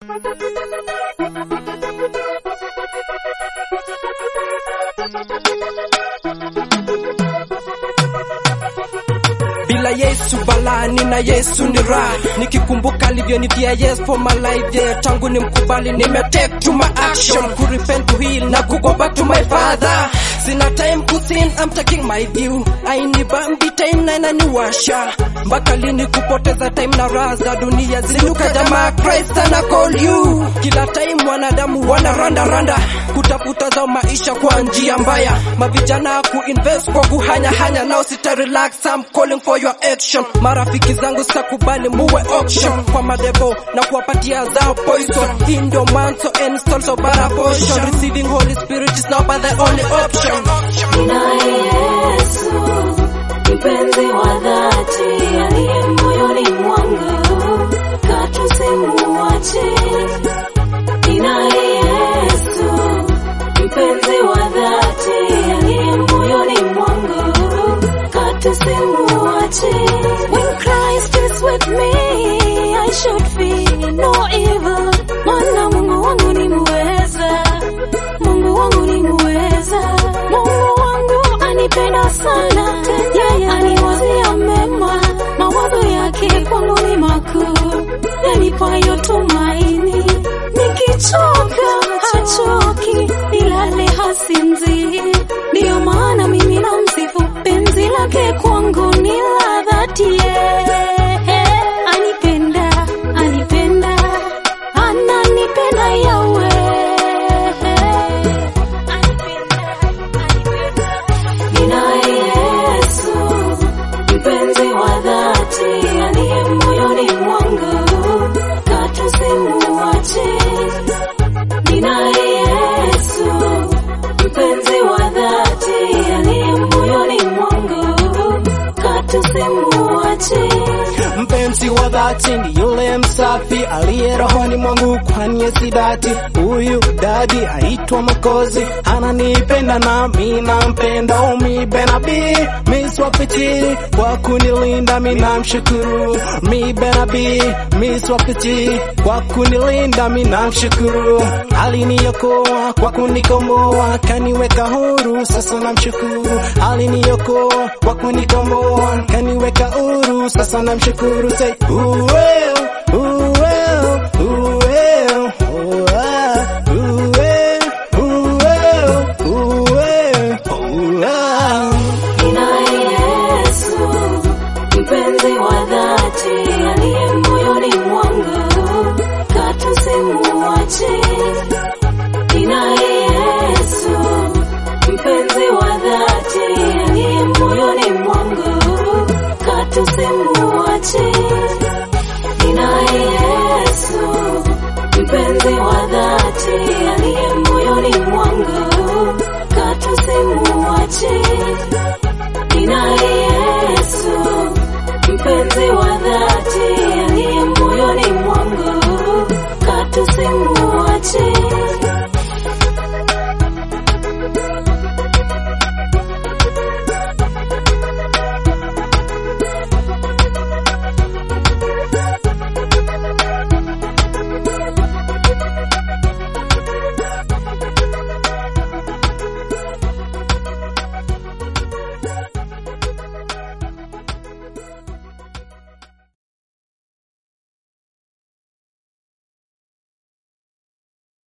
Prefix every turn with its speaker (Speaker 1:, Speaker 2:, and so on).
Speaker 1: bila Yesu balani na Yesu ni raha, nikikumbuka alivyonivia yes for my life yeah, tangu ni mkubali nime take to my action ku repent to heal na ku go back to my father. Sina time ku sin, I'm taking my view. Aini bambi time na inaniwasha mpaka lini kupoteza time na raha za dunia zinuka jamaa Christ ana call you. Kila time wanadamu wana randa randa kutafuta zao maisha kwa njia mbaya, mavijana kuinvest kwa kuhanya hanya, now sita relax, I'm calling for your action. Marafiki zangu sitakubali muwe auction kwa madebo na kuwapatia zao poison. Hii ndio mwanzo and still so bad portion. Receiving Holy Spirit is now but the only option.
Speaker 2: Ninaye Yesu, mpenzi wa dhati, aliye moyoni mwangu, katu simuache. Ninaye Yesu, mpenzi wa dhati, aliye moyoni mwangu, katu simuache. When Christ is with me, I should fear no evil. Maana Mungu wangu ni muweza, Mungu wangu ni muweza, Mungu wangu anipenda sana, yeye aniwazia mema, mawazo yake kwangu ni makuu, yanipayo tumaini. Nikichoka hachoki, nilale hasinzi, ndiyo maana mimi namsifu, penzi lake kwangu ni la dhati. yeye. Anipenda, anipenda, ananipenda yawe Ninaye Yesu, mpenzi wa dhati, aliye moyoni mwangu, katu simuache. Ninaye Yesu, mpenzi wa dhati, aliye moyoni mwangu, katu simuache.
Speaker 3: Mpenzi wa dhati ni yule msafi aliye rohoni mwangu, kwani si dati. Huyu dadi aitwa Mwokozi, ananipenda nami nampenda. Umi benabi miswapiti kwa kunilinda, mi namshukuru. Mi benabi miswapiti kwa kunilinda, mi namshukuru. Aliniokoa kwa kunikomboa, kaniweka huru, sasa namshukuru. Aliniokoa kwa kunikomboa, kaniweka huru, sasa namshukuru. Say, ooh, well, ooh, well, ooh, well, ooh, ah, ooh, well, ooh, well, ooh, well, ooh, ah.
Speaker 2: Ninaye Yesu, mpenzi wa dhati, aliye moyoni mwangu, katu simuache.